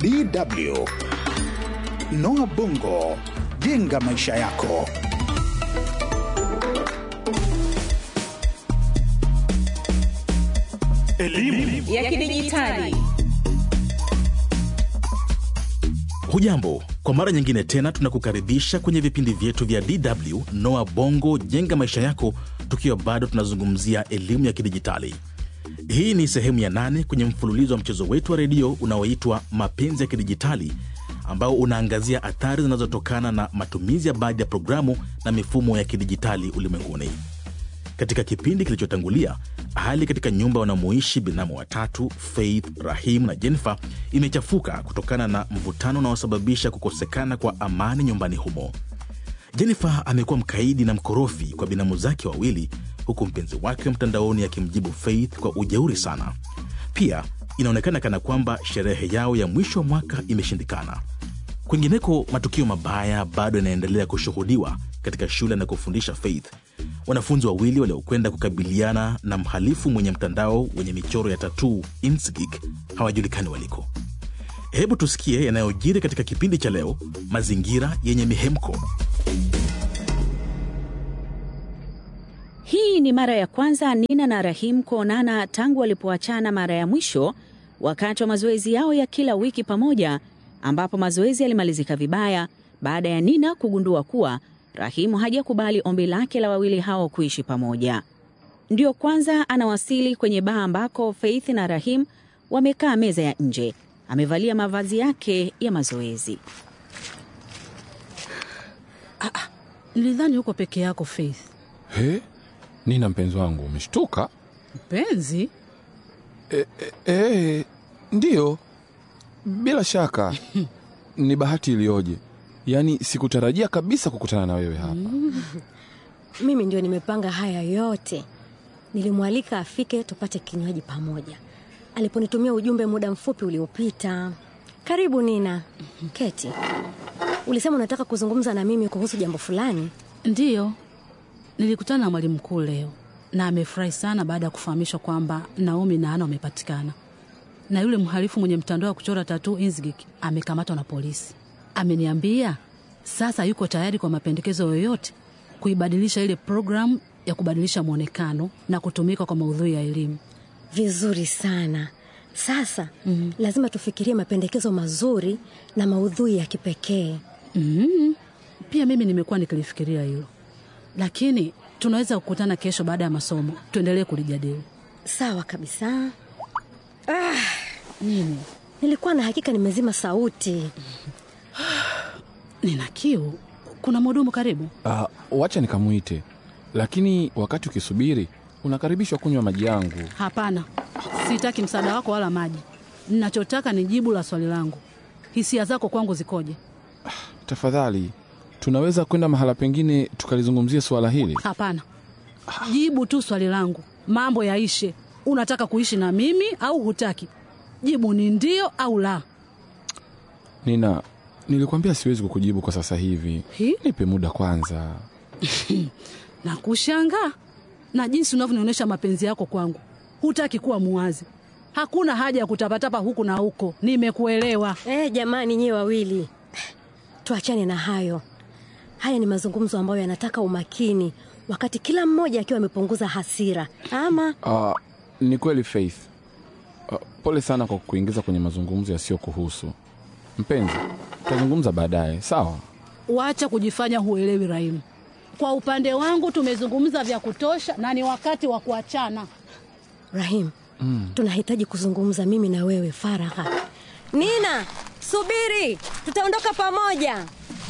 DW. Noah Bongo, jenga maisha yako. Elimu ya kidijitali. Hujambo, kwa mara nyingine tena tunakukaribisha kwenye vipindi vyetu vya DW Noa Bongo jenga maisha yako, tukiwa bado tunazungumzia elimu ya kidijitali. Hii ni sehemu ya nane kwenye mfululizo wa mchezo wetu wa redio unaoitwa Mapenzi ya Kidijitali, ambao unaangazia athari zinazotokana na matumizi ya baadhi ya programu na mifumo ya kidijitali ulimwenguni. Katika kipindi kilichotangulia, hali katika nyumba wanamoishi binamu watatu Faith, Rahim na Jennifer imechafuka kutokana na mvutano unaosababisha kukosekana kwa amani nyumbani humo. Jennifer amekuwa mkaidi na mkorofi kwa binamu zake wawili, huku mpenzi wake wa mtandaoni akimjibu Faith kwa ujeuri sana. Pia inaonekana kana kwamba sherehe yao ya mwisho wa mwaka imeshindikana. Kwingineko, matukio mabaya bado yanaendelea kushuhudiwa katika shule anakofundisha Faith. Wanafunzi wawili waliokwenda kukabiliana na mhalifu mwenye mtandao wenye michoro ya tatuu Insgik hawajulikani waliko. Hebu tusikie yanayojiri katika kipindi cha leo, mazingira yenye mihemko. Hii ni mara ya kwanza Nina na Rahim kuonana tangu walipoachana mara ya mwisho wakati wa mazoezi yao ya kila wiki pamoja, ambapo mazoezi yalimalizika vibaya baada ya Nina kugundua kuwa Rahimu hajakubali ombi lake la wawili hao kuishi pamoja. Ndiyo kwanza anawasili kwenye baa ambako Faith na Rahim wamekaa meza ya nje. Amevalia mavazi yake ya mazoezi. Nilidhani uko peke yako Faith. He, Nina mpenzi wangu, umeshtuka? Mpenzi? E, e, e, ndiyo, bila shaka ni bahati iliyoje! Yaani sikutarajia kabisa kukutana na wewe hapa. Mimi ndio nimepanga haya yote. Nilimwalika afike tupate kinywaji pamoja, aliponitumia ujumbe muda mfupi uliopita. Karibu Nina. Keti, ulisema unataka kuzungumza na mimi kuhusu jambo fulani. Ndiyo, nilikutana na mwalimu mkuu leo na amefurahi sana baada ya kufahamishwa kwamba Naomi na Ana wamepatikana na yule mhalifu mwenye mtandao wa kuchora tatuu Inzgik amekamatwa na polisi. Ameniambia sasa yuko tayari kwa mapendekezo yoyote kuibadilisha ile programu ya kubadilisha mwonekano na kutumika kwa maudhui ya elimu. Vizuri sana. Sasa mm, lazima tufikirie mapendekezo mazuri na maudhui ya kipekee. Mm, pia mimi nimekuwa nikilifikiria hilo, lakini tunaweza kukutana kesho baada ya masomo tuendelee kulijadili. Sawa kabisa. Nini? Nilikuwa na hakika nimezima sauti. Nina kiu. Kuna mhudumu karibu? Ah, wacha nikamwite, lakini wakati ukisubiri unakaribishwa kunywa maji yangu. Hapana, sitaki msaada wako wala maji. Ninachotaka ni jibu la swali langu. Hisia zako kwangu zikoje? Tafadhali, tunaweza kwenda mahala pengine tukalizungumzia suala hili? Hapana, jibu tu swali langu, mambo yaishe. Unataka kuishi na mimi au hutaki? Jibu ni ndio au la. Nina, nilikwambia siwezi kukujibu kwa sasa hivi. Hi? Nipe muda kwanza. Na kushangaa na jinsi unavyonionyesha mapenzi yako kwangu, hutaki kuwa muwazi. Hakuna haja ya kutapatapa huku na huko. Nimekuelewa. Eh, jamani nyewe wawili, tuachane na hayo. Haya ni mazungumzo ambayo yanataka umakini, wakati kila mmoja akiwa amepunguza hasira. Ama Ah, ni kweli Faith. Ah, pole sana kwa kuingiza kwenye mazungumzo yasiyokuhusu. Mpenzi, tutazungumza baadaye, sawa? Wacha kujifanya huelewi, Rahimu. Kwa upande wangu tumezungumza vya kutosha na ni wakati wa kuachana. Rahim, tunahitaji kuzungumza mimi na wewe faragha. Nina, subiri, tutaondoka pamoja.